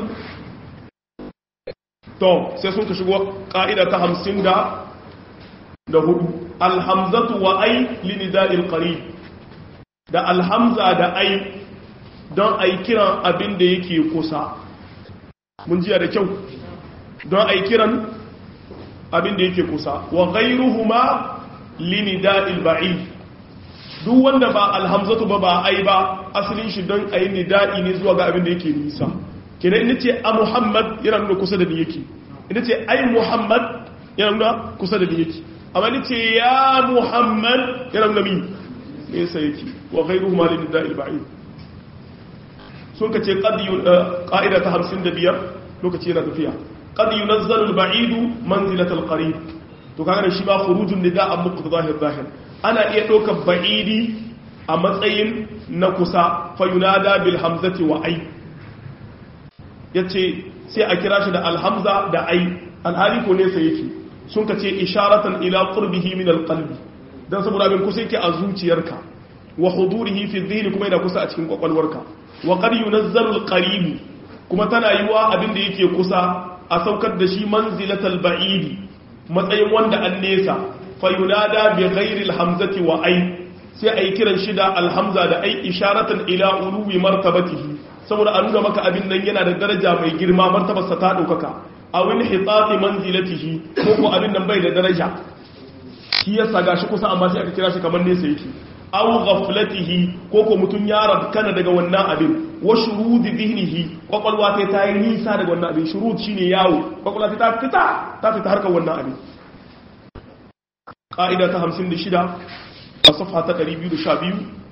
to sai sun ka shigo ka'ida ta hamsin da da hudu alhamzatu wa ai linida'il qarib da alhamza da ai don ai kiran abin da yake kusa mun jiya da kyau don ai kiran abin da yake kusa wa ghayruhuma linida'il ba'id duk wanda ba alhamzatu ba ba ai ba asalin shi don ayi nida'i ne zuwa ga abin da yake nisa kenan ina ce a muhammad yana nuna kusa da ni yake ina ce ai muhammad yana nuna kusa da ni yake amma ni ce ya muhammad yana nuna min nesa yake wa ghayruhuma linida'il ba'id sun ka ce ƙa'ida ta hamsin da biyar lokaci yana tafiya ƙad yi nazarar ba'idu manzilatar ƙari to kaga shi ba furujun nida a muku zahir zahir ana iya ɗaukar ba'idi a matsayin na kusa fayunada bil hamzati wa ai ya ce sai a kira shi da alhamza da ai alhali ko nesa yake sun ka ce isharatan ila qurbihi min alqalbi dan saboda abin kusa yake a zuciyarka wa hudurihi fi dhihni kuma yana kusa a cikin kwakwalwarka wa qad yunazzalu al-qarib kuma tana yiwa abin da yake kusa a saukar da shi manzilatal ba'id matsayin wanda an nesa fa yunada bi ghairi al-hamzati wa ay sai ai kiran shi da al-hamza da ai isharatan ila uluwi martabatihi saboda a nuna maka abin nan yana da daraja mai girma martabarsa ta daukaka a wani hitati manzilatihi ko ko abin nan bai da daraja shi yasa gashi kusa amma sai aka kira shi kamar nesa yake aw ghaflatihi ko ko mutun ya rabkana daga wannan abin wa shurudi dhihnihi kwakwalwa ta ta yi nisa daga wannan abin shurud shine yawo kwakwalwa ta fita ta fita harkar wannan abin qa'ida ta 56 a safha ta 212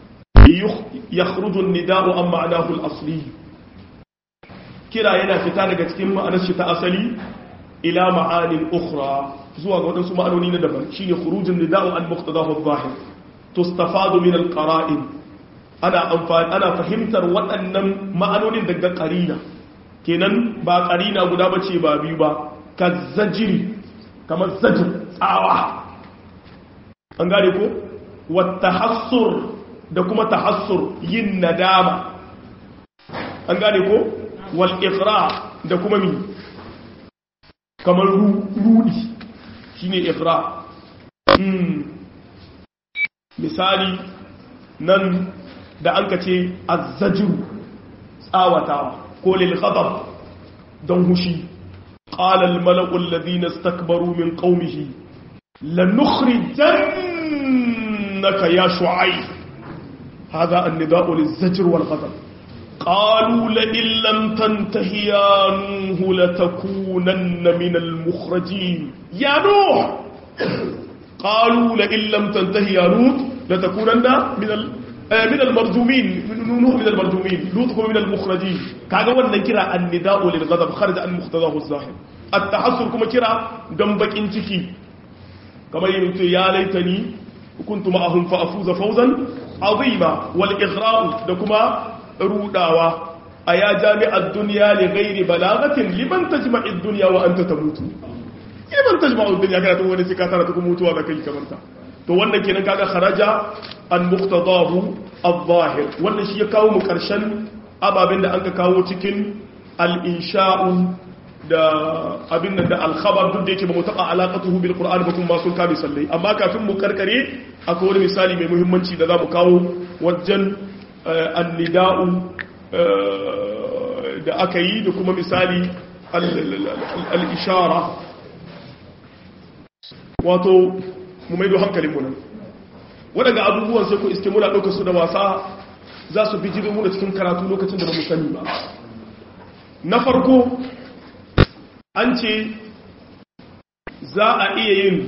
yakhruju an-nida'u an ma'anahu al-asli kira yana fita daga cikin ma'anar shi ta asali ila ma'anin ukhra zuwa ga wadansu ma'anoni na daban shine khurujun nida'u an muqtadahu adh-dhahir tustafadu min al-qara'in ana amfani ana fahimtar waɗannan ma'anonin daga qarina kenan ba qarina guda bace ba biyu ba kazzajiri kamar zajir tsawa an gane ko wata hassur da kuma tahassur yin nadama an gane ko wal iqra da kuma mi kamar rudi shine iqra misali nan da an ka ce azzajiru tsawatawa ko lil ghadab don hushi qala al mala'u alladhina istakbaru min qaumihi lanukhrijannaka ya shu'aib hadha an-nida'u liz-zajr wal ghadab قالوا لئن لم تنته يا نوح لتكونن من المخرجين يا نوح قالوا لئن لم تنته يا لوط لتكونن من ال... من المرجومين نوح من المرجومين لوط من المخرجين كاغا wannan kira annida'u lil ghadab kharaj an muqtadahu az-zahir at-tahassur kuma kira dan bakin ciki kamar yin to ya laitani kuntu ma'ahum fa afuza fawzan azima wal ighra'u da kuma rudawa a ya jami'ar duniya ne gairi balagatin liman ta jima'in duniya wa an ta ta mutu liman ta jima'in duniya kana tun wani sika tara ta kuma mutuwa da kai kamar ta to wannan kenan kaga kharaja an muqtadahu adh-zahir wannan shi ya kawo mu karshen ababen da anka kawo cikin al-insha'u da abin nan da al-khabar duk da yake ba mu taba alaqatuhu bil qur'an ba kuma sun kabi sallai amma kafin mu karkare akwai wani misali mai muhimmanci da za mu kawo wajen annida'u da aka yi da kuma misali al'ishara wato mu maido hankalinmu nan waɗanda abubuwan sai ku iske muna ɗauka su da wasa za su bi jirin muna cikin karatu lokacin da ba mu sani ba na farko an ce za a iya yin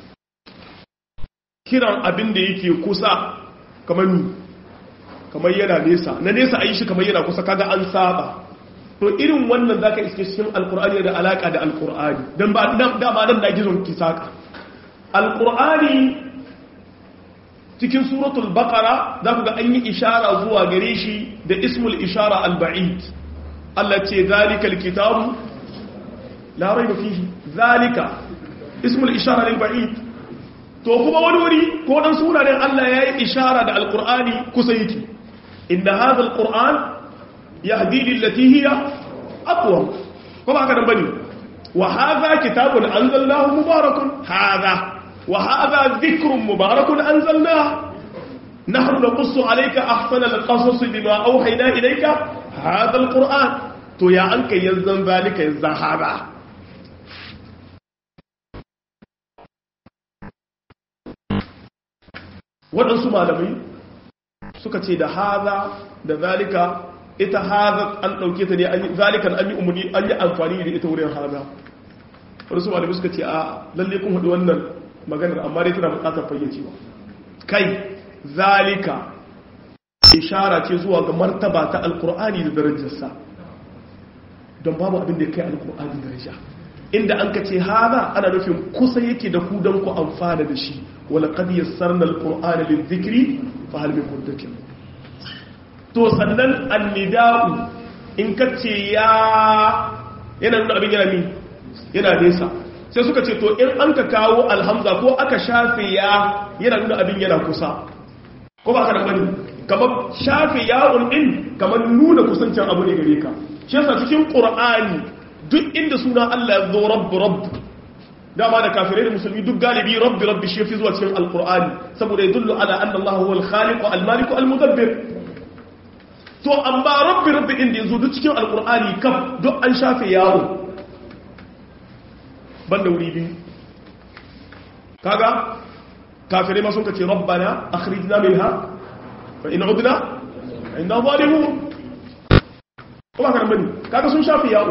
kiran abin da yake kusa kamar ni kamar yana nesa na nesa a yi shi kamar yana kusa kaga an saba to irin wannan zaka iske cikin alkur'ani da alaka da alkur'ani dan ba dama nan da gizon kisaka alkur'ani cikin suratul baqara zaku ga an yi ishara zuwa gare shi da ismul ishara alba'id Allah ce zalikal kitabu la rayba fihi zalika ismul ishara lil ba'id to kuma wani wuri ko dan sunanen Allah yayi ishara da alkur'ani kusa yake إن هذا القرآن يهدي للتي هي أقوى كما كان بني وهذا كتاب أنزلناه مبارك هذا وهذا ذكر مبارك أنزلناه نحن نقص عليك أحسن القصص بما أوحينا إليك هذا القرآن تو يا أنك يزن ذلك يزن هذا waɗansu malamai suka ce da haza da zalika ita haza an ɗauke ta ne zalikan an yi umarni an yi amfani da ita wurin haza waɗansu malamai suka ce a lalle kun haɗu wannan maganar amma dai tana buƙatar fayyacewa kai zalika ishara ce zuwa ga martaba ta alkur'ani da darajarsa don babu abin da ya kai alkur'ani daraja inda an ka ce haza ana nufin kusa yake da ku don ku amfana da shi wala qad yassarna alqur'ana lidhikri fa hal min mudakkir to sannan annida'u in ka ce ya yana nuna abin yana mi yana nesa sai suka ce to in an ka kawo alhamza ko aka shafe ya yana nuna abin yana kusa ko ba ka da bane kamar shafe ya'un din kamar nuna kusancin abu ne gare ka shi yasa cikin qur'ani duk inda suna Allah ya zo rabb rabb dama da kafirai da musulmi duk galibi rabbi rabbi shi fi zuwa cikin alqur'ani saboda ya dullu ala anna Allah huwa al-khaliq al-malik al-mudabbir to amma rabbi rabbi din da yazo duk cikin alqur'ani kaf duk an shafe yawo banda wuri biyu kaga kafirai ma sun kace rabbana akhrijna minha fa in udna inna zalimun kuma kan bane kaga sun shafe yawo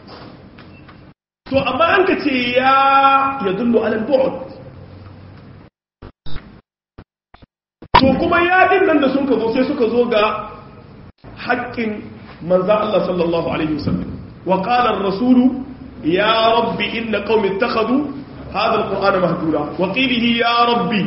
to amma an ka ce ya ya dullo alal bu'd to kuma kuma yadin nan da sun ka zo sai suka zo ga haƙƙin manzan Allah sallallahu alaihi wasallam wa qala ar-rasulu ya rabbi inna qaumi ittakhadhu hadha al-qur'ana mahdura wa qilihi ya rabbi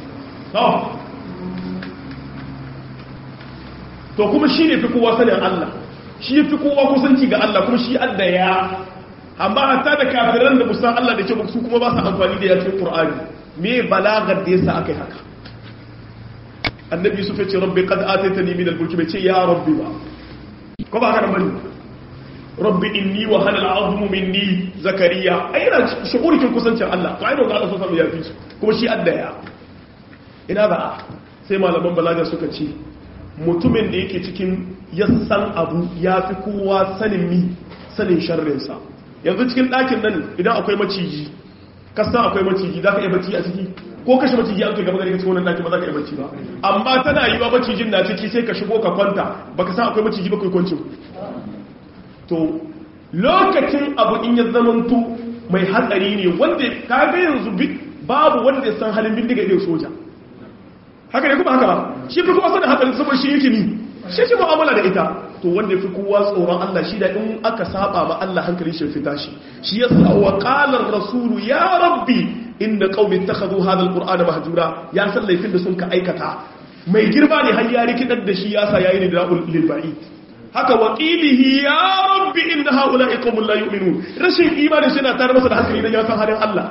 to kuma shi ne fi kowa sanin Allah shi fi kowa kusanci ga Allah kuma shi adda ya amma hatta da kafiran da musan Allah da ke su kuma ba su amfani da yakin Qur'ani me balagar da yasa akai haka annabi Yusuf ya ce rabbi qad ataitani min al-mulki bai ce ya rabbi ba ko ba haka bane rabbi inni wa hana al-azmu minni zakariya ai ina shugurin kusancin Allah to ai ga Allah sallallahu alaihi wasallam ya fi kuma shi adda ya ina ba sai malaman balaga suka ce mutumin da yake cikin yassan abu ya fi kowa sanin mi sanin sharrinsa yanzu cikin ɗakin nan idan akwai maciji kasan akwai maciji za ka iya bacci a ciki ko kashe maciji an kai gaba gari cikin wannan ɗakin ba za ka iya bacci ba amma tana yi wa macijin na ciki sai ka shigo ka kwanta ba ka san akwai maciji ba kai kwancin to lokacin abu in ya zamanto mai hatsari ne wanda ka ga yanzu babu wanda ya san halin bindiga irin soja haka ne kuma haka ba shi fi kowa sanin hatsarin saboda shi yake ni shi shi mu'amala da ita to wanda fi kowa tsoron Allah shi da in aka saba ma Allah hankali shi fita shi shi yasa wa qala ar-rasul ya rabbi inda qaumi ittakhadhu hadha al-qur'ana mahjura ya san laifin da sun ka aikata mai girma ne har ya rikidar da shi yasa yayi ne da lil ba'id haka waqilihi ya rabbi inna haula'i qaumun la yu'minun rashin imani shi na tare masa da hankali dan ya san halin Allah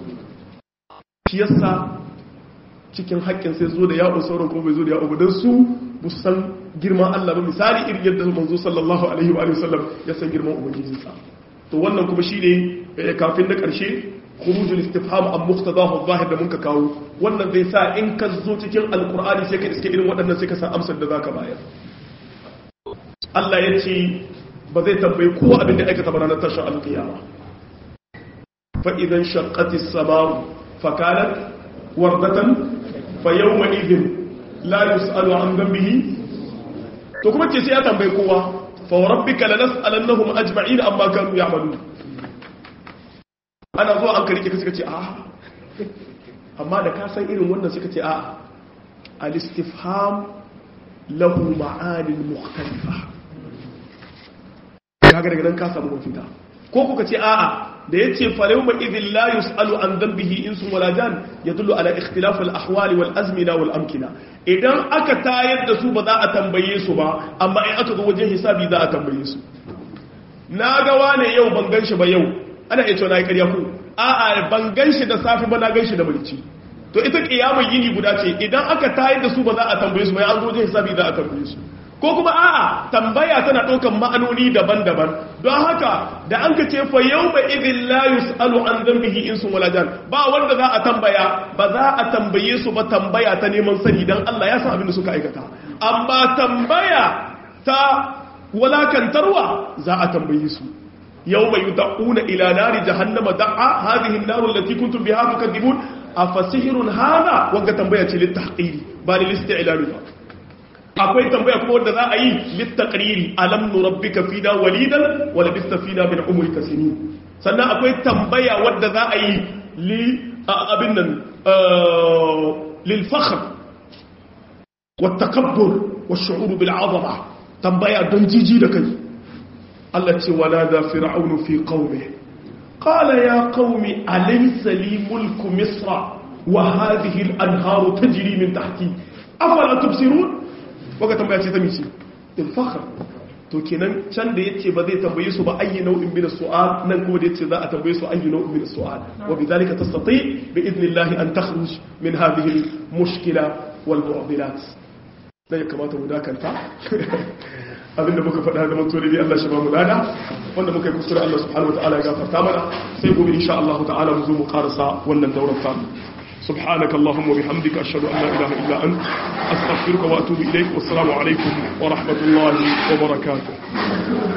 shi yasa cikin haƙƙin sai zo da ya'u sauran kuma bai zo da ya'u ba don su bu san girman Allah ba misali irin yadda manzo sallallahu alaihi wa sallam ya san girman ubangijinsa to wannan kuma shine kafin na ƙarshe khurujul istifham an muqtadahu zahir da muka kawo wannan zai sa in ka zo cikin alqur'ani sai ka iske irin waɗannan sai ka san amsar da zaka bayar Allah ya ce ba zai tambayi kowa abin da aikata ba ranar tashin alƙiyama fa idan shaqqatis sama'u fa kanat wardatan fayyawma izin la yus'alu an dhanbihi to kuma ce sai ya tambaye kowa fa rabbika lanas'alannahum ajma'in amma kanu ya'malun ana zuwa an karike ka suka ce a amma da ka san irin wannan suka ce a al-istifham lahu ma'anin mukhtalifa kaga daga nan ka samu mafita ko kuka ce a'a da ya ce falayuma idin la yus'alu an dhanbihi insun wala jan yadullu ala ikhtilaf al ahwal wal azmina wal amkina idan aka tayar da su ba za a tambaye su ba amma in aka zo wajen hisabi za a tambaye su na ga wane yau ban ganshi ba yau ana iya cewa na yi ƙarya ko a'a ban ganshi da safi ba na ganshi da mulki to ita kiyamar yini guda ce idan aka tayar da su ba za a tambaye su ba an zo wajen hisabi za a tambaye su ko kuma a'a tambaya tana ɗaukan ma'anoni daban-daban don haka da an ka ce fa yau ba idin la yus'alu an dhanbihi insun wala jan ba wanda za a tambaya ba za a tambaye su ba tambaya ta neman sani dan Allah ya san abin da suka aikata amma tambaya ta walakantarwa za a tambaye su yau mai yud'una ila nari jahannama da'a hadhihi an-nar allati kuntum biha tukadibun afasihirun hada wanga tambaya ce littahqiri ba lil-isti'lal ba akwai tambaya kuma wanda za a yi littakariri alam nurabbika fina walidan wala bista fina min umrika sinin sannan akwai tambaya wanda za a yi li abin nan lil fakhr wa takabbur wa shu'ur bil azama tambaya don jiji da kai Allah ce wala da fir'aunu fi qaumi qala ya qaumi alaysa li mulku misra wa hadhihi al anharu tajri min tahti afala tubsirun waka tambaya ce ta mice ilfakar to kenan can da yace ba zai tambaye su ba ayi nau'in min su'al nan kuma da yace za a tambaye su ayi nau'in min su'al wa bidhalika tastati bi idnillahi an takhruj min hadhihi al-mushkila wal mu'dilat da ya kamata mu dakanta abinda muka faɗa da mutuwa ne Allah shi ba mu lada wanda muka yi kuskure Allah subhanahu wa ta'ala ya gafarta mana sai gobe insha Allah ta'ala mu zo mu karasa wannan daurar ta سبحانك اللهم وبحمدك أشهد أن لا إله إلا أنت أستغفرك وأتوب إليك والسلام عليكم ورحمة الله وبركاته